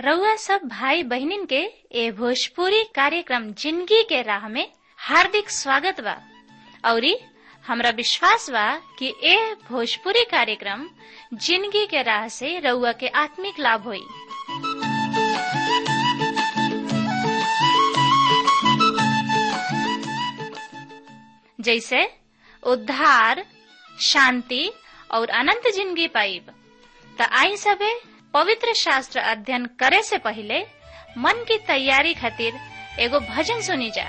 रउआ सब भाई बहिनीन के ए भोजपुरी कार्यक्रम जिंदगी के राह में हार्दिक स्वागत बा औरी हमरा विश्वास बा कि ए भोजपुरी कार्यक्रम जिंदगी के राह से रउआ के आत्मिक लाभ होई जैसे उद्धार शांति और अनंत जिंदगी पाइब त आई सबे पवित्र शास्त्र अध्ययन करे से पहले मन की तैयारी खातिर एगो भजन सुनी जा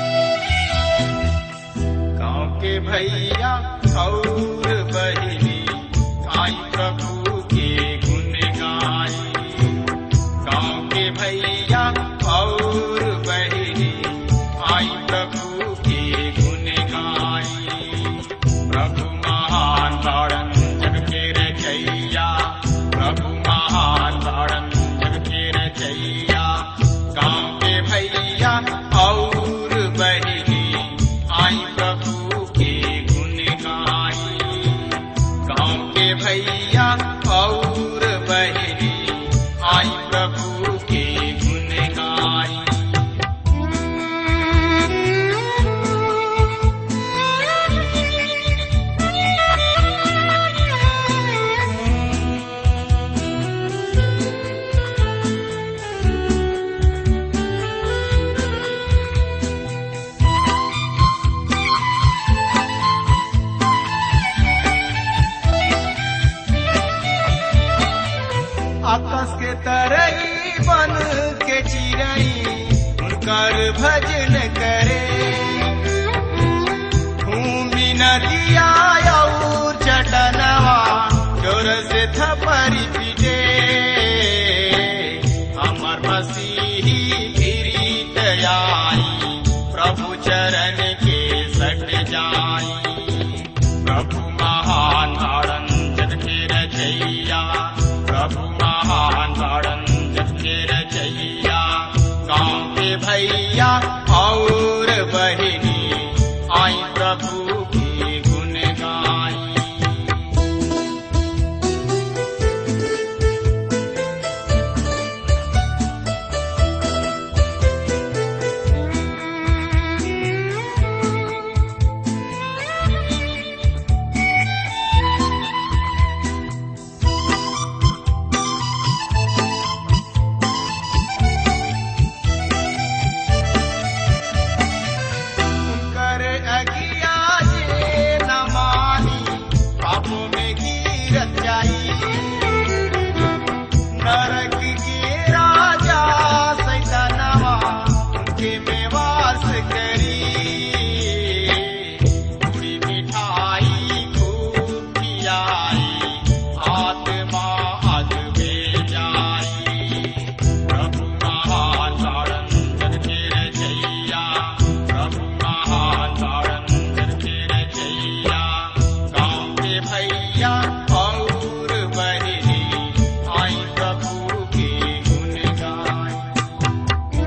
गाँव के भैया और बहिनी आई प्रभु के गुण गाई गाँव के भैया और बहिनी आई प्रभु के गुण गाई प्रभु महान तारण जग के रचैया प्रभु महान तारण जग के रचैया गाँव के भैया और बहिनी आई प्रभु के गुण गाई गाँव के भैया और बहिनी आई प्रभु के गुण गाई आकाश के तरई बन के चिरई उनकर भजन करे भूमि नदिया और चटनवा जोर से थपरी पीटे हमर मसीही गिरीत आई प्रभु चरण के सट जाई प्रभु महान तारण जग के रचैया प्रभु महान तारण जग के रचैया गाँव के भैया और बहिनी आई प्रभु की गुण गाई कर अगिया जे न मानी पापों में गिरत जाई नरक के राजा सैतानवा उनके में वास करी पूरी मिठाई खूब खियाई आत्मा अग में जाई प्रभु महान तारण जग के रचैया प्रभु महान तारण जग के रचैया गाँव के भैया और बहिनी आई प्रभु के गुण गाई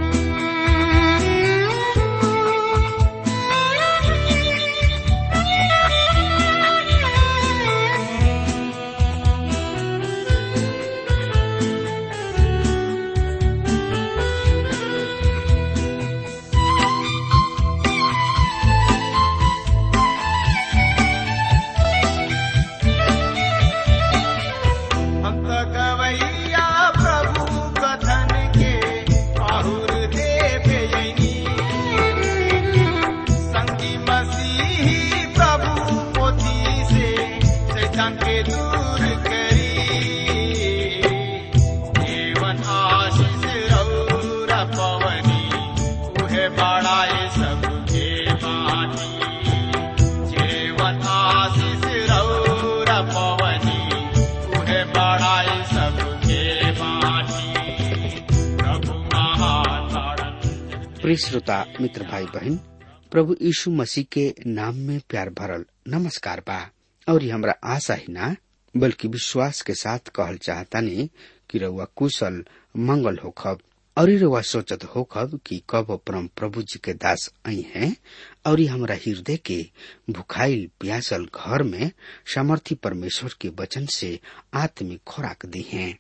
हम तो गवैया प्रभु कथन के आहुर देव यनी संगी मसीही प्रभु पोथी से शैतान के दूर करी जीवन आशीष रौर पवनी उहे बड़ाए सबके बानी जीवन आशीष रौर पवनी उहे बड़ाए सबके बानी प्रभु महान तारण प्रिय श्रोता मित्र भाई बहन प्रभु यीशु मसीह के नाम में प्यार भरल नमस्कार बा और ये हमरा आशा ही ना बल्कि विश्वास के साथ कहल चाहतानी कि रउआ कुशल मंगल होखब और ये रउआ सोचत होखब कि कब परम प्रभु जी के दास आई हैं और ये हमरा हृदय के भुखाइल प्यासल घर में सामर्थी परमेश्वर के वचन से आत्मिक खुराक दी हैं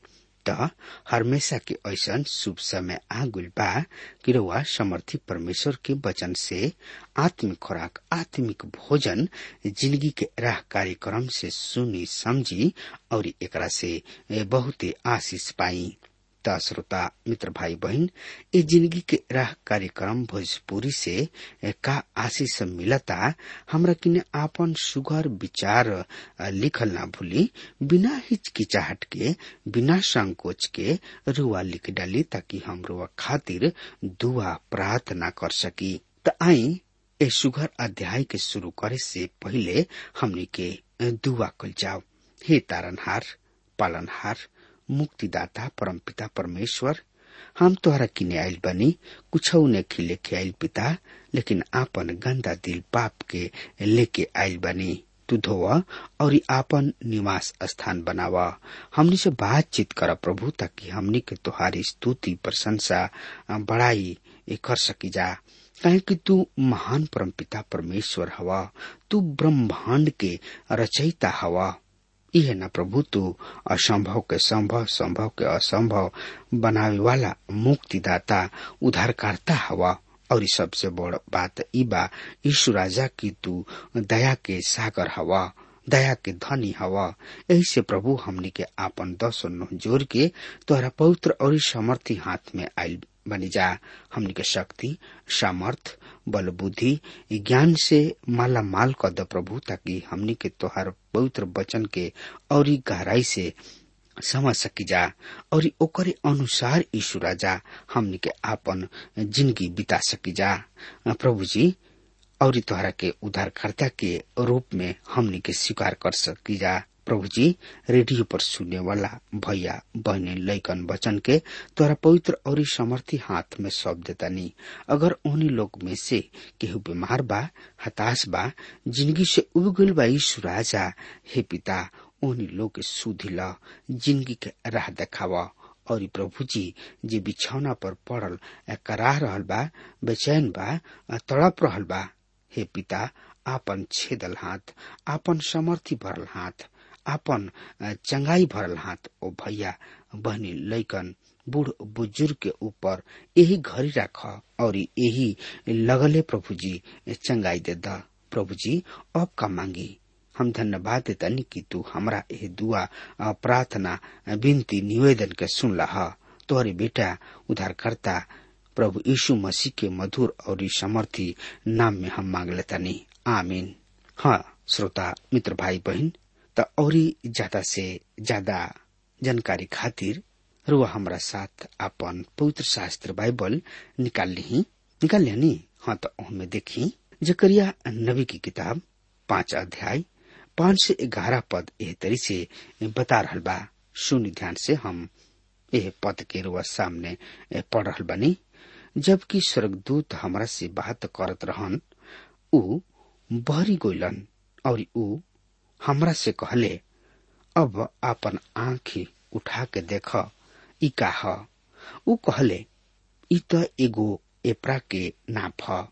त हमेशा के ऐसन शुभ समय आ गुल बा कि रउआ समर्थी परमेश्वर के वचन से आत्मिक खुराक आत्मिक भोजन जिंदगी के राह कार्यक्रम से सुनी समझी और एकरा से बहुते आशीष पाई त श्रोता मित्र भाई बहन ये जिंदगी के राह कार्यक्रम भोजपुरी से का आशीष मिलता हमरा किने आपन सुगर विचार लिखल ना भूली बिना हिचकिचाहट के बिना संकोच के रुआ लिख डाली ताकि हम रुआ खातिर दुआ प्रार्थना कर सकी त आई ए सुगर अध्याय के शुरू करे से पहले हमनी के दुआ कल जाओ हे तारनहार पालनहार मुक्तिदाता परमपिता परमेश्वर हम तोहरा किने आयल बनी कुछ ने लेके आयल पिता लेकिन आपन गंदा दिल पाप के लेके आयल बनी तू धोवा और आपन निवास स्थान बनावा हमनी से बातचीत कर प्रभु ताकि हमनी के तुहारी स्तुति प्रशंसा बड़ाई कर सकी जा काहे कि तू महान परमपिता परमेश्वर हवा तू ब्रह्मांड के रचयिता हवा यह न प्रभु तू असंभव के संभव संभव के असंभव बनावे वाला मुक्तिदाता उद्धारकर्ता हवा और सबसे बड़ बात ई बा यीशु राजा की तू दया के सागर हवा दया के धनी हवा यही से प्रभु हमनी के आपन दस जोर के तोहरा पवित्र और समर्थी हाथ में आयल बनी जा हमनी के शक्ति सामर्थ बल बुद्धि ज्ञान से माला माल कर द प्रभु ताकि हमनी के तोहार पवित्र वचन के और गहराई से समझ सकी जा और ओकरे अनुसार यीशु राजा हमनी के आपन जिंदगी बिता सकी जा प्रभु जी और तोहरा के उद्धारकर्ता के रूप में हमनी के स्वीकार कर सकी जा प्रभु जी रेडियो पर सुनने वाला भैया बहने लैकन वचन के तोरा पवित्र और समर्थी हाथ में सौंप देता नहीं अगर उन्हीं लोग में से केहू बीमार बा हताश बा जिंदगी से उब गल बा यीशु राजा हे पिता उन्हीं लोग के सुधी ला जिंदगी के राह देखावा और प्रभु जी जे बिछौना पर पड़ल कराह रहल बा बेचैन बा तड़प रहल बा हे पिता आपन छेदल हाथ आपन समर्थी भरल हाथ आपन चंगाई भरल हाथ ओ भैया बहनी लैकन बूढ़ बुजुर्ग के ऊपर यही घड़ी रख और यही लगले प्रभु जी चंगाई दे द प्रभु जी अब का मांगी हम धन्यवाद देतनी कि तू हमरा यह दुआ प्रार्थना विनती निवेदन के सुन लहा तोहरे बेटा उधारकर्ता प्रभु यीशु मसीह के मधुर और समर्थी नाम में हम मांग लेतनी आमीन हाँ श्रोता मित्र भाई बहन त और ज्यादा से ज्यादा जानकारी खातिर रुआ हमरा साथ अपन पवित्र शास्त्र बाइबल निकाल ली निकाल लिया हाँ तो हमें देखी जकरिया नबी की किताब पांच अध्याय पांच से ग्यारह पद एह तरी से बता रहल बा सुनि ध्यान से हम एह पद के रुआ सामने पढ़ रहल बनी जबकि स्वर्गदूत हमरा से बात करत रहन ऊ बहरी गोइलन और ऊ हमरा से कहले अब आपन आंखी उठा के देख ई का ह ऊ कहले ई त एगो एपरा के नाप ह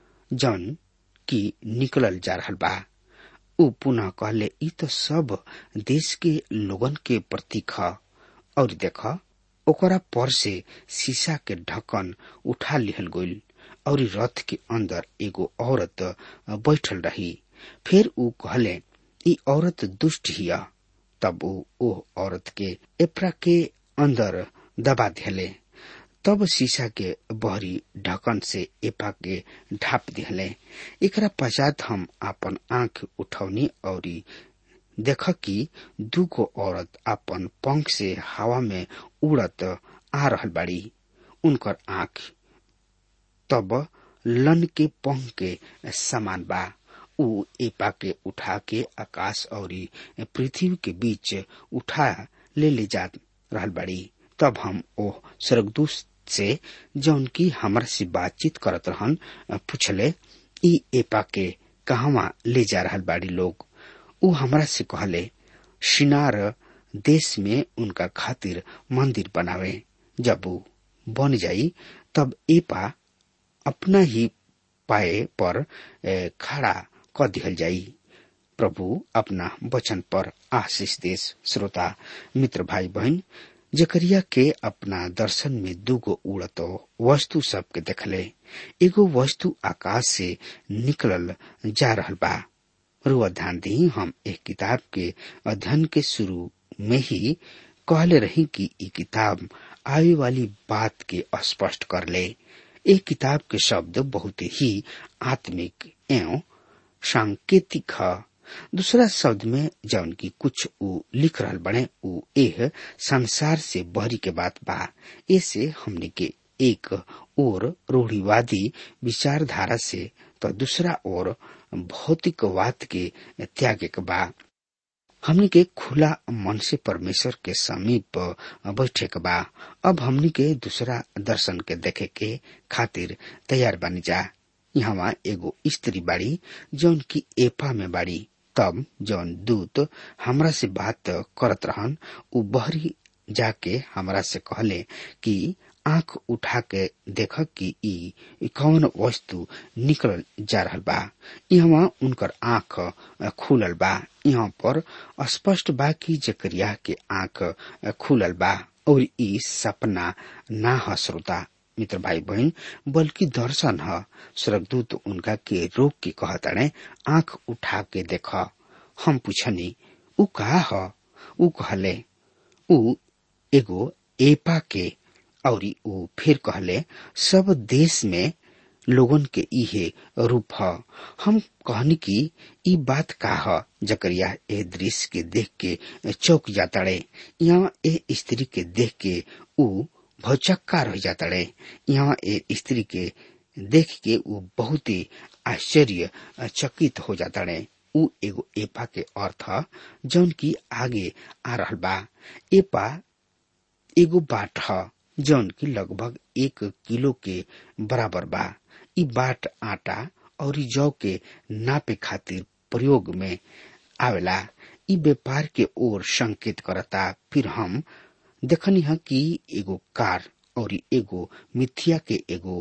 जन की निकलल जा रहल बा ऊ पुनः कहले ई त सब देश के लोगन के प्रतीक ह और देख ओकरा पर से शीशा के ढक्कन उठा लिहल गइल और रथ के अंदर एगो औरत बैठल रही फिर ऊ कहले ई औरत दुष्ट हिया तब ऊ ओ औरत के एपरा के अंदर दबा दिले तब शीशा के बहरी ढक्कन से एपा के ढाप दिले एकरा पश्चात हम अपन आंख उठौनी और देख कि दूगो औरत अपन पंख से हवा में उड़त आ रहल बाड़ी उनकर आंख तब लन के पंख के समान बा ऊ एपा के उठा के आकाश और पृथ्वी के बीच उठा ले ले जा रहल बाड़ी तब हम ओ स्वर्गदूत से जौन की हमरा से बातचीत करत रहन पूछले ई एपा के कहवा ले जा रहल बाड़ी लोग ऊ हमरा से कहले शिनार देश में उनका खातिर मंदिर बनावे जब ऊ बन जाई तब एपा अपना ही पाए पर खड़ा क दिहल जाई प्रभु अपना वचन पर आशीष देश श्रोता मित्र भाई बहन जकरिया के अपना दर्शन में दूगो उड़त वस्तु सबके देखले एगो वस्तु आकाश से निकलल जा रहल बा रुआ ध्यान दी हम एक किताब के अध्ययन के शुरू में ही कहले रही कि ई किताब आवे वाली बात के स्पष्ट कर ले एक किताब के शब्द बहुत ही आत्मिक एवं सांकेतिक है दूसरा शब्द में जौन की कुछ उ लिख रहल बने उ एह संसार से बहरी के बात बा ऐसे हमने के एक और रूढ़ीवादी विचारधारा से तो दूसरा और भौतिकवाद के त्याग के बा हमनी के खुला मन से परमेश्वर के समीप बैठे के बा अब हमनी के दूसरा दर्शन के देखे के खातिर तैयार बनी जा यहाँ एगो स्त्री बाड़ी जौन की एपा में बाड़ी तब जौन दूत हमरा से बात करत रहन उ बहरी जाके हमरा से कहले कि आंख उठा के देख कि ई कौन वस्तु निकल जा रहल बा यहाँ उनकर आंख खुलल बा यहाँ पर स्पष्ट बा कि जकरिया के आंख खुलल बा और ई सपना ना ह श्रोता मित्र भाई बहन बल्कि दर्शन ह स्वर्गदूत उनका के रोक के कहताड़े आंख उठा के देख हम पूछनी उ का ह उ कहले उ एगो एपा के और उ फिर कहले सब देश में लोगन के इहे रूप ह हम कहनी कि ई बात का ह जकरिया ए दृश्य के देख के चौक जाताड़े यहाँ ए स्त्री के देख के उ भौचक्का रह जाताड़े यहाँ ए स्त्री के देख के उ बहुत ही आश्चर्य चकित हो जाताड़े उ एगो एपा के अर्थ जौन की आगे आ रहल बा एपा एगो बाट ह जौन की लगभग एक किलो के बराबर बा ई बाट आटा और जौ के नापे खातिर प्रयोग में आवेला ई व्यापार के ओर संकेत करता फिर हम देखनी है कि एगो कार और एगो मिथिया के एगो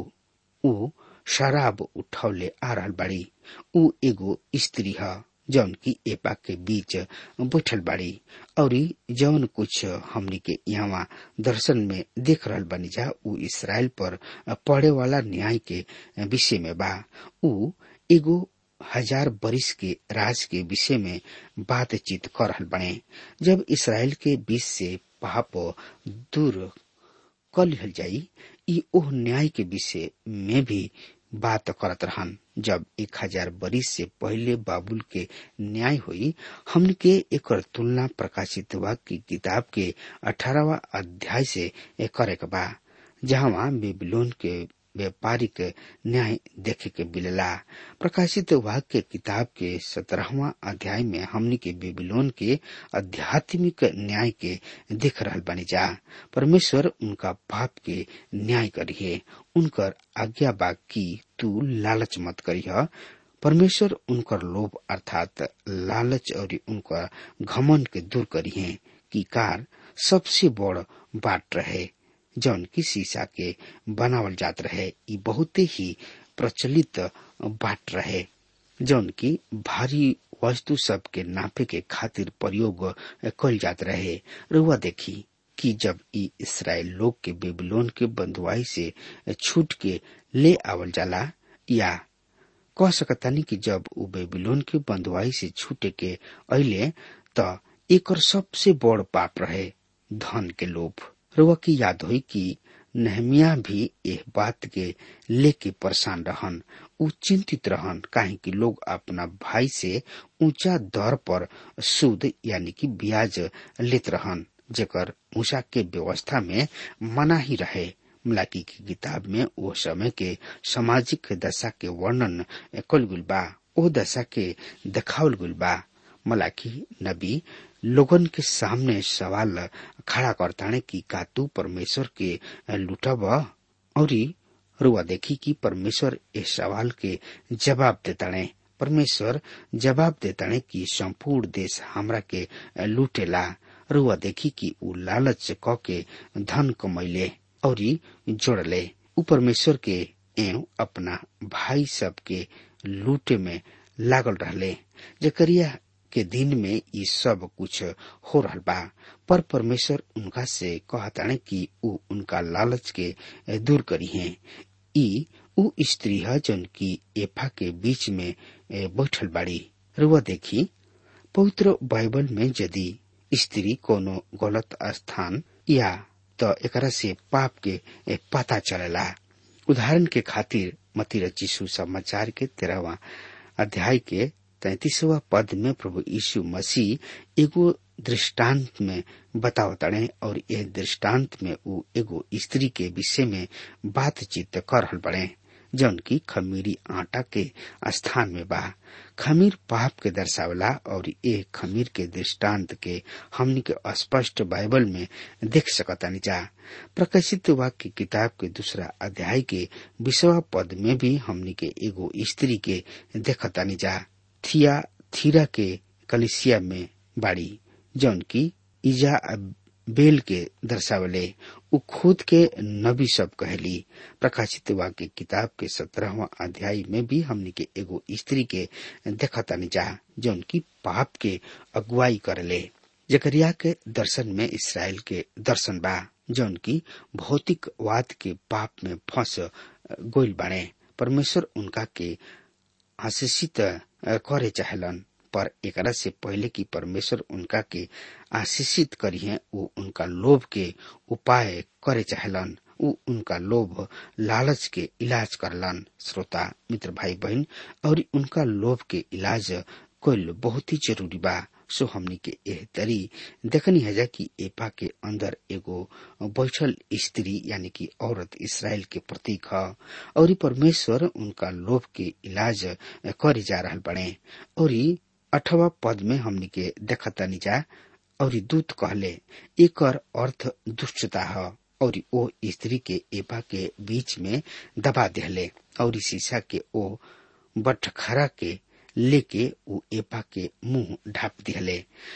उ शराब उठौले आ रहल बाड़ी उ एगो स्त्री है जौन की एपा के बीच बैठल बाड़ी और जौन कुछ हमनी के यहाँ दर्शन में देख रहल बनी जा उ इसराइल पर पड़े वाला न्याय के विषय में बा उ एगो हजार बरिस के राज के विषय में बातचीत कर रहल बने जब इसराइल के बीच से पाप दूर कर लिहल जाई ई ओह न्याय के विषय में भी बात करत रहन जब एक हजार बरिस से पहले बाबुल के न्याय हुई हमन के एक तुलना प्रकाशित हुआ की किताब के अठारहवा अध्याय से करे के बा जहाँ बेबीलोन के व्यापारिक न्याय देखे के मिलेला प्रकाशित वाक्य के किताब के सत्रहवा अध्याय में हमनी के बेबीलोन के आध्यात्मिक न्याय के देख रहल बनी जा परमेश्वर उनका पाप के न्याय करिए उनकर आज्ञा बा की तू लालच मत करिह परमेश्वर उनकर लोभ अर्थात लालच और उनका घमन के दूर करिए की कार सबसे बड़ बाट रहे जौन की शीशा के बनावल जात रहे ई बहुते ही प्रचलित बाट रहे जौन की भारी वस्तु सब के नापे के खातिर प्रयोग कल जात रहे रुआ देखी कि जब ई इसराइल लोग के बेबीलोन के बंधुआई से छूट के ले आवल जाला या कह सकतानी कि जब उ बेबीलोन के बंधुआई से छूटे के अले त एकर सबसे बड़ पाप रहे धन के लोभ रुआ की याद हुई कि नहमिया भी एह बात के लेके परेशान रहन उ चिंतित रहन काहे कि लोग अपना भाई से ऊंचा दर पर सूद यानी कि ब्याज लेत रहन जेकर मूसा के व्यवस्था में मना ही रहे मलाकी की किताब में वो समय के सामाजिक दशा के वर्णन कल गुल बा ओ दशा के देखावल गुल बा मलाकी नबी लोगन के सामने सवाल खड़ा करताने कि का तू परमेश्वर के लुटब और रुआ देखी कि परमेश्वर इस सवाल के जवाब देताने परमेश्वर जवाब देताने कि संपूर्ण देश हमरा के लूटेला रुआ देखी कि उ लालच क के धन कमैले और जोड़ले उ परमेश्वर के एवं अपना भाई सब के लूटे में लागल रहले जकरिया के दिन में ये सब कुछ हो रहा बा पर परमेश्वर उनका से कहताने कि ऊ उनका लालच के दूर करी है ई ऊ स्त्री है जन की एफा के बीच में बैठल बाड़ी रुआ देखी पवित्र बाइबल में यदि स्त्री कोनो गलत स्थान या तो एकरा से पाप के पता चलेला उदाहरण के खातिर मती रचिसु समाचार के तेरहवा अध्याय के तैतीसवा पद में प्रभु यीशु मसीह एगो दृष्टांत में बतावताड़े और यह दृष्टांत में वो एगो स्त्री के विषय में बातचीत कर रहल बड़े जौन की खमीरी आटा के स्थान में बा खमीर पाप के दर्शावला और ये खमीर के दृष्टांत के हमनी के स्पष्ट बाइबल में देख सकतानी जा प्रकाशित वाक्य किताब के दूसरा अध्याय के विषवा पद में भी हमनी के एगो स्त्री के देखतानी जा थिया थीरा के कलिसिया में बाड़ी जौन की इजा बेल के दर्शावले उ खुद के नबी सब कहली प्रकाशित वाक्य किताब के सत्रहवा अध्याय में भी हमने के एगो स्त्री के देखतानी जा जौन की पाप के अगुवाई करले जकरिया के दर्शन में इसराइल के दर्शन बा जौन की भौतिकवाद के पाप में फंस गोइल बाड़े परमेश्वर उनका के आशीषित करे चाहलन पर एकरा से पहले कि परमेश्वर उनका के आशीषित करिए वो उनका लोभ के उपाय करे चाहलन उ उनका लोभ लालच के इलाज करलन श्रोता मित्र भाई बहन और उनका लोभ के इलाज कोल बहुत ही जरूरी बा सो हमनी के एह तरी देखनी है जा कि एपा के अंदर एगो बैठल स्त्री यानी कि औरत इसराइल के प्रतीक है और परमेश्वर उनका लोभ के इलाज करे जा रहा बने और अठवा पद में हमनी के देखतानी जा और दूत कहले एकर अर्थ दुष्टता है और ओ स्त्री के एपा के बीच में दबा दिहले और शीशा के ओ बटखरा के लेके उ एपा के मुंह ढाप दिहले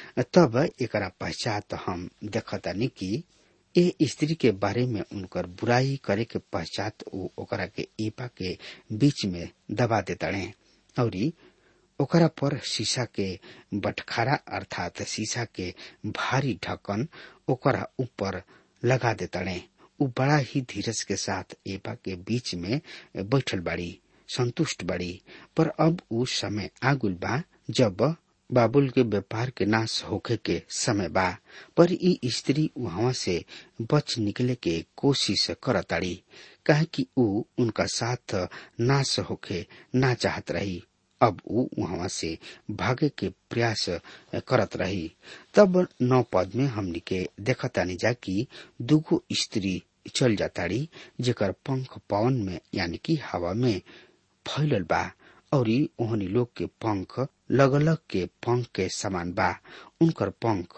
तब एकरा पश्चात हम देखतानी कि ए स्त्री के बारे में उनकर बुराई करे के पश्चात उ ओकरा के एपा के बीच में दबा देताड़े और ओकरा पर शीशा के बटखारा अर्थात शीशा के भारी ढक्कन ओकरा ऊपर लगा देताड़े उ बड़ा ही धीरज के साथ एपा के बीच में बैठल बाड़ी संतुष्ट बाड़ी पर अब उ समय आगुल बा जब बाबुल के व्यापार के नाश होखे के समय बा पर ई स्त्री वहां से बच निकले के कोशिश करताड़ी कहे कि उ उनका साथ नाश होखे ना चाहत रही अब उ वहां से भागे के प्रयास करत रही तब नौ पद में हमनी के देखतानी जा कि दुगो स्त्री चल जाताड़ी जेकर पंख पवन में यानी कि हवा में फैलल बा और ओहनी लोग के पंख लगलग के पंख के समान बा उनकर पंख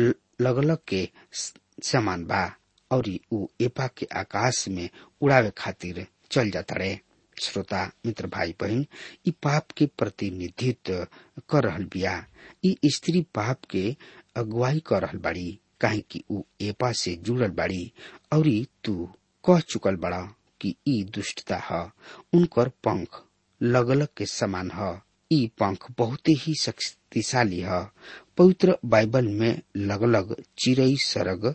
लगलग के समान बा और उ एपा के आकाश में उड़ावे खातिर चल जाता रहे श्रोता मित्र भाई बहन ई पाप के प्रतिनिधित्व कर रहल बिया ई स्त्री पाप के अगुवाई कर रहल बाड़ी काहे कि उ एपा से जुड़ल बाड़ी और तू कह चुकल बड़ा कि ई दुष्टता है उनकर पंख लगलग के समान है ई पंख बहुत ही शक्तिशाली है पवित्र बाइबल में लगलग चिड़ई सरग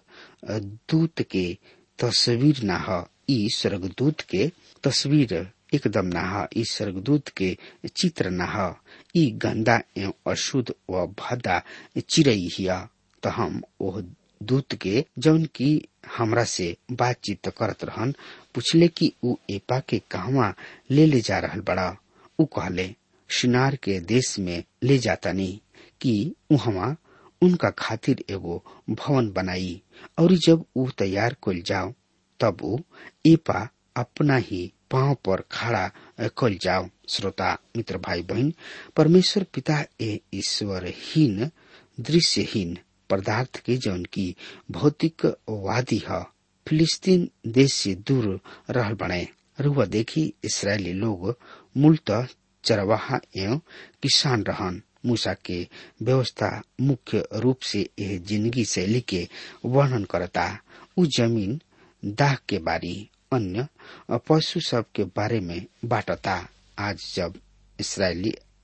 दूत के तस्वीर न है ई स्वर्गदूत के तस्वीर एकदम न है ई स्वर्गदूत के चित्र न है ई गंदा एवं अशुद्ध व भद्दा चिड़ई हिया तो हम ओह दूत के जौन की हमरा से बातचीत करत रहन पूछले कि उ एपा के कहवा ले ले जा रहल बड़ा उ कहले शिनार के देश में ले जातानी कि उहवा उनका खातिर एगो भवन बनाई और जब उ तैयार कल जाओ तब उ एपा अपना ही पांव पर खड़ा कल जाओ श्रोता मित्र भाई बहन परमेश्वर पिता ए ईश्वरहीन दृश्यहीन पदार्थ के जौन की भौतिक वादी है फिलिस्तीन देश से दूर रहल बने रुआ देखी इसराइली लोग मूलतः चरवाहा एवं किसान रहन मूसा के व्यवस्था मुख्य रूप से यह जिंदगी शैली के वर्णन करता उ जमीन दाह के बारी अन्य पशु सब के बारे में बाटता आज जब इसराइली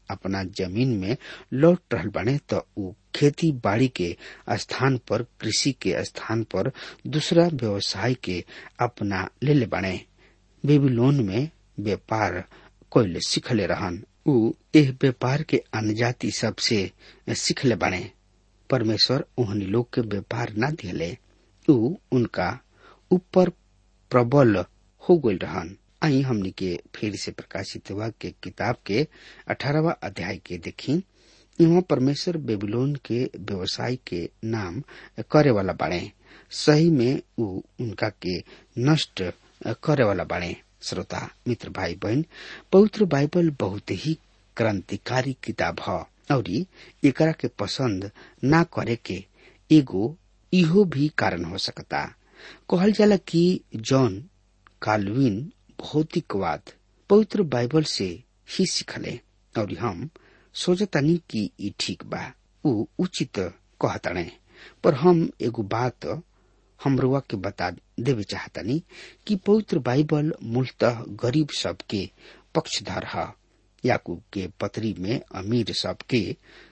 अपना जमीन में लौट रहल बने तो ऊ खेती बाड़ी के स्थान पर कृषि के स्थान पर दूसरा व्यवसाय के अपना ले ले बने बेबीलोन में व्यापार कोयल सिखले रहन ऊ एह व्यापार के अनजाति सबसे सिखले बने परमेश्वर ओहनी लोग के व्यापार न दिले ऊ उनका ऊपर प्रबल हो गई रहन आई हमनी के फिर से प्रकाशित हुआ के किताब के अठारहवा अध्याय के देखी यहाँ परमेश्वर बेबीलोन के व्यवसाय के नाम करे वाला बाड़े सही में ऊ उनका के नष्ट करे वाला बाड़े श्रोता मित्र भाई बहन पवित्र बाइबल बहुत ही क्रांतिकारी किताब है और एकरा के पसंद ना करे के एगो इहो भी कारण हो सकता कहल जाला कि जॉन काल्विन भौतिकवाद पवित्र बाइबल से ही सीखले और हम सोचतानी कि ई ठीक बा ऊ उचित कहताने पर हम एगो बात हमरुआ के बता देवे चाहतानी कि पवित्र बाइबल मूलतः गरीब सबके पक्षधर है याकूब के पत्री में अमीर सबके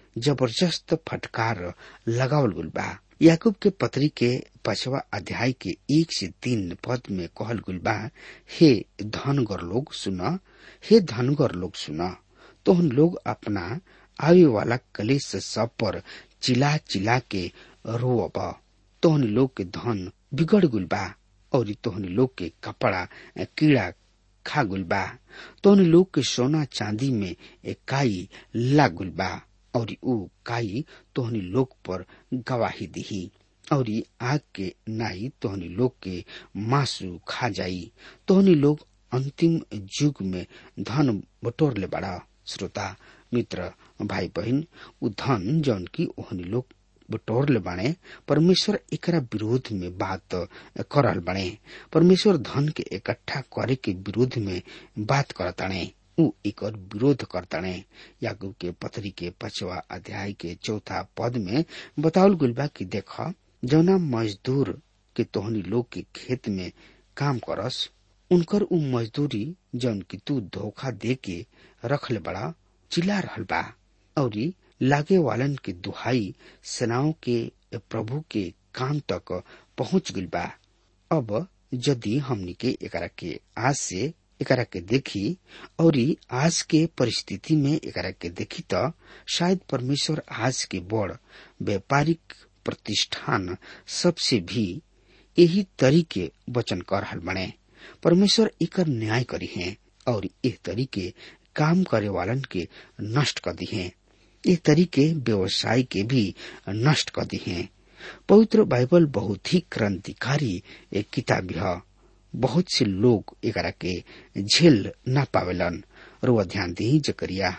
जबरदस्त फटकार लगावल गुल बा याकूब के पत्री के पचवा अध्याय के एक से तीन पद में कहल गुल बा हे धनगर लोग सुना हे धनगर लोग सुना तोहन लोग अपना आवे वाला कलेश सब पर चिल्ला चिल्ला के रोब तोहन लोग के धन बिगड़ गुल बा और तोहन लोग के कपड़ा कीड़ा खा गुल बा तोहन लोग के सोना चांदी में काई लाग गुल बा और ऊ काई तोहनी लोग पर गवाही दिही और आग के नाई तोहनी लोग के मासू खा जाई तोहनी लोग अंतिम युग में धन बटोर ले बड़ा श्रोता मित्र भाई बहन उ धन जौन की ओहनी लोग बटोर ले बाणे परमेश्वर एकरा विरोध में बात करल बने परमेश्वर धन के इकट्ठा करे के विरोध में बात करताणे ऊ एकर विरोध करताणे याकूब के पत्री के पचवा अध्याय के चौथा पद में बतावल गुल बा कि देख जौना मजदूर के तोहनी लोग के खेत में काम करस उनकर ऊ मजदूरी जौन की तू धोखा दे के रखले बड़ा चिल्ला रहल बा और लागे वालन के दुहाई सेनाओं के प्रभु के कान तक पहुंच गइल बा अब यदि हमनी के एकरा के आज से एकरा के देखी और आज के परिस्थिति में एकरा के देखी तो शायद परमेश्वर आज के बड़ व्यापारिक प्रतिष्ठान सबसे भी यही तरीके वचन कर रहल बने परमेश्वर एकर न्याय करी है और एह तरीके काम करे वालन के नष्ट कर दी है ये तरीके व्यवसाय के भी नष्ट कर दी है पवित्र बाइबल बहुत ही क्रांतिकारी एक किताब है बहुत से लोग एकरा के झेल न पावेलन और वह ध्यान दी जकरिया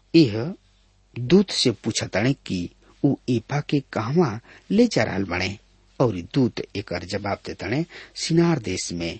यह दूत से पूछताने कि ऊ ईपा के कहवा ले जा रहा बने और दूत एकर जवाब देताने सिनार देश में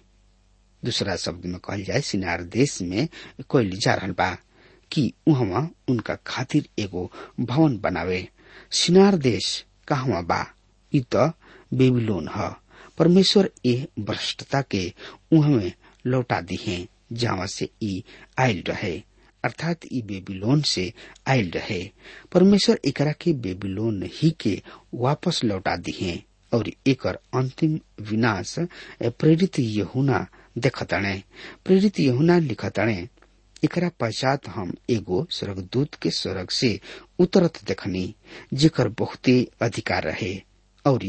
दूसरा शब्द में कहल जाए सिनार देश में कोई जा रहा बा कि उहवा उनका खातिर एगो भवन बनावे सिनार देश कहवा बा इ त बेबीलोन ह परमेश्वर ए भ्रष्टता के उहमे लौटा दी है जहाँ से ई आयल रहे अर्थात ई बेबीलोन से आयल रहे परमेश्वर एकरा के बेबीलोन ही के वापस लौटा दी है और एकर अंतिम विनाश प्रेरित यहुना देखताणे प्रेरित यहुना लिखताणे एकरा पश्चात हम एगो स्वर्गदूत के स्वर्ग से उतरत देखनी जेकर बहुते अधिकार रहे और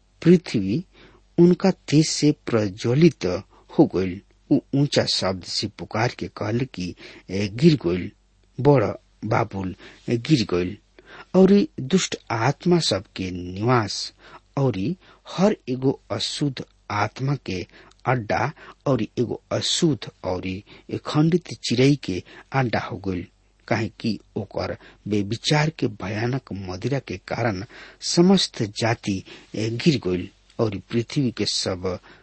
पृथ्वी उनका तेज से प्रज्वलित हो गईल ऊ ऊंचा शब्द से पुकार के कहल कि गिर गईल बड़ बाबुल गिर गईल और दुष्ट आत्मा सब के निवास और हर एगो अशुद्ध आत्मा के अड्डा और एगो अशुद्ध और खंडित चिड़ई के अड्डा हो गईल काहे कि ओकर बेविचार के भयानक मदिरा के कारण समस्त जाति गिर गईल और पृथ्वी के सब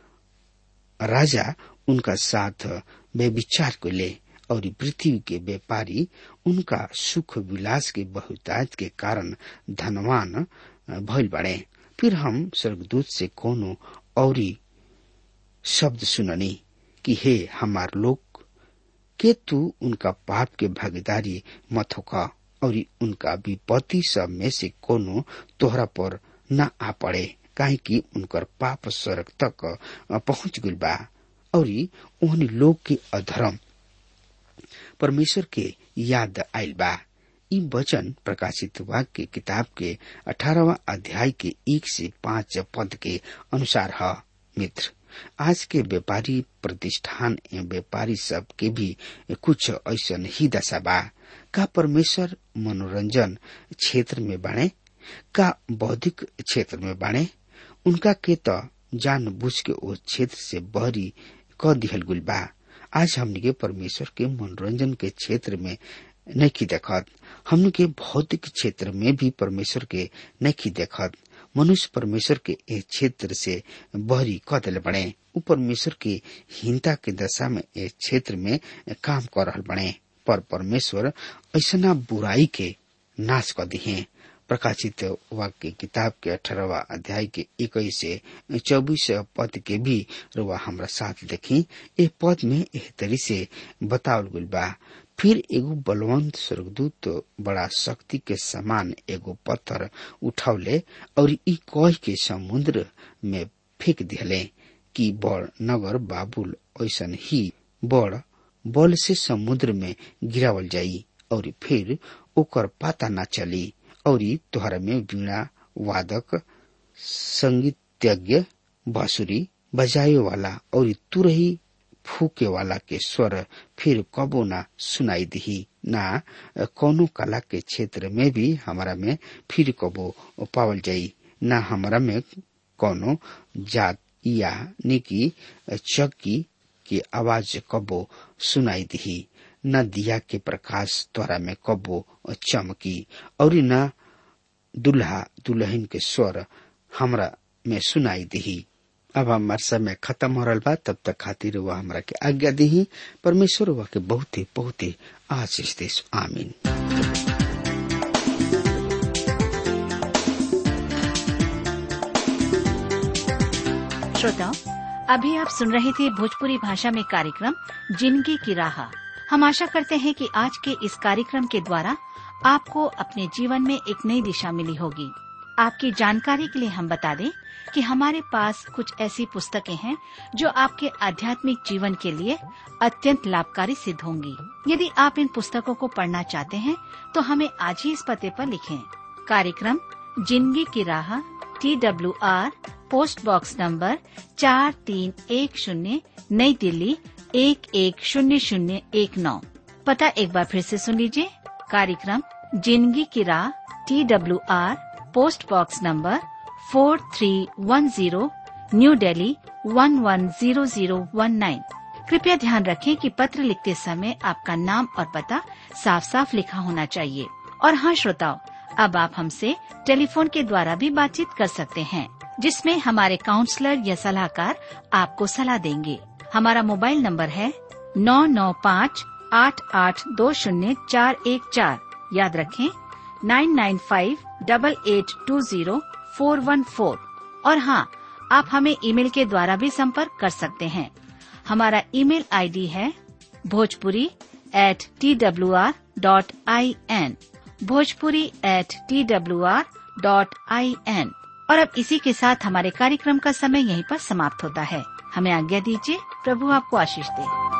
राजा उनका साथ बेविचार को ले और पृथ्वी के व्यापारी उनका सुख विलास के बहुतायत के कारण धनवान भइल बड़े फिर हम स्वर्गदूत से कोनो और शब्द सुननी कि हे हमार लोग के तू उनका पाप के भागीदारी मत होका और उनका विपत्ति सब में से कोनो तोहरा पर न आ पड़े काहे कि उनकर पाप स्वर्ग तक पहुंच गइल बा और उन लोग के अधर्म परमेश्वर के याद आयल बा ई वचन प्रकाशित वाक्य किताब के अठारहवा अध्याय के एक से पांच पद के अनुसार है मित्र आज के व्यापारी प्रतिष्ठान एवं व्यापारी सब के भी कुछ ऐसा ही दशा बा का परमेश्वर मनोरंजन क्षेत्र में बाणे का बौद्धिक क्षेत्र में बाणे उनका के त जान बुझ के उस क्षेत्र से बहरी क दिहल गुल बा आज हमने के परमेश्वर के मनोरंजन के क्षेत्र में नहीं देखत हमने के भौतिक क्षेत्र में भी परमेश्वर के नहीं देखत मनुष्य परमेश्वर के एक क्षेत्र से बहरी कदल बने उ परमेश्वर के हीनता के दशा में एक क्षेत्र में काम कर रहा बने पर परमेश्वर ऐसा बुराई के नाश कर दिए प्रकाशित वाक्य किताब के अठारहवा अध्याय के इक्कीस से चौबीस पद के भी रुआ हमारा साथ देखी ए पद में एह तरी से बतावल गल बा फिर एगो बलवंत स्वर्गदूत बड़ा शक्ति के समान एगो पत्थर उठौले और ई कह के समुद्र में फेंक दिले कि बड़ नगर बाबुल ऐसा ही बड़ बल से समुद्र में गिरावल जाई और फिर ओकर पता न चली और तोहरा में वीणा वादक संगीतज्ञ बांसुरी बजाए वाला और तुरही फूके वाला के स्वर फिर कबो ना सुनाई दिही ना कोनो कला के क्षेत्र में भी हमारा में फिर कबो पावल जाई ना हमारा में कोनो जात या निकी चक्की की आवाज कबो सुनाई दिही न दिया के प्रकाश द्वारा में कबो चमकी और न दुल्हा दुल्हन के स्वर हमरा में सुनाई दिही अब हमार समय खत्म हो रहा बा तब तक खातिर वह हमरा के आज्ञा दी परमेश्वर वह के बहुत ही बहुत ही आशीष देश आमीन श्रोताओं अभी आप सुन रहे थे भोजपुरी भाषा में कार्यक्रम जिंदगी की राह हम आशा करते हैं कि आज के इस कार्यक्रम के द्वारा आपको अपने जीवन में एक नई दिशा मिली होगी आपकी जानकारी के लिए हम बता दें कि हमारे पास कुछ ऐसी पुस्तकें हैं जो आपके आध्यात्मिक जीवन के लिए अत्यंत लाभकारी सिद्ध होंगी यदि आप इन पुस्तकों को पढ़ना चाहते हैं तो हमें आज ही इस पते पर लिखें कार्यक्रम जिंदगी की राह T W R post box number चार तीन एक शून्य नई दिल्ली एक एक शून्य शून्य एक नौ पता एक बार फिर से सुन लीजिए कार्यक्रम जिंदगी की राह T W R post box number four three one zero New Delhi one one zero zero one nine कृपया ध्यान रखें कि पत्र लिखते समय आपका नाम और पता साफ साफ लिखा होना चाहिए और हाँ श्रोताओं अब आप हमसे टेलीफोन के द्वारा भी बातचीत कर सकते हैं जिसमें हमारे काउंसलर या सलाहकार आपको सलाह देंगे हमारा मोबाइल नंबर है नौ नौ पाँच आठ आठ दो शून्य चार एक चार याद रखें nine nine five double eight two zero four one four और हाँ आप हमें ईमेल के द्वारा भी संपर्क कर सकते हैं हमारा ईमेल आईडी है Bhojpuri at T W R dot I N Bhojpuri at T W R dot I N और अब इसी के साथ हमारे कार्यक्रम का समय यहीं पर समाप्त होता है हमें आज्ञा दीजिए प्रभु आपको आशीष दे